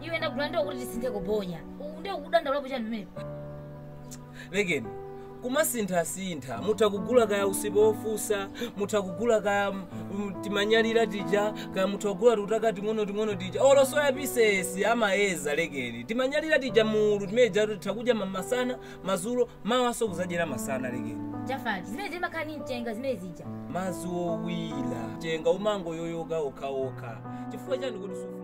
iwe ndagula kuti tisinthe kuponya nde ukudandaulapo chani pamenepo lekeni kumasinthasintha mutha kugula kaya usipa ofusa mutha kugula kaya mm, timanyalira tija kaya mutha kugula tutaka ting'ono ting'ono tija olo soya pisesi amayeza lekeni timanyalira tija mulu timeja titha kudya masana mazulo mawaso kuzadyera masana lekeni chafati zimene zimakhala ni mchenga zimene zija mazi owira chenga umango yoyoka okhaokha chifukwa chani kuti sufu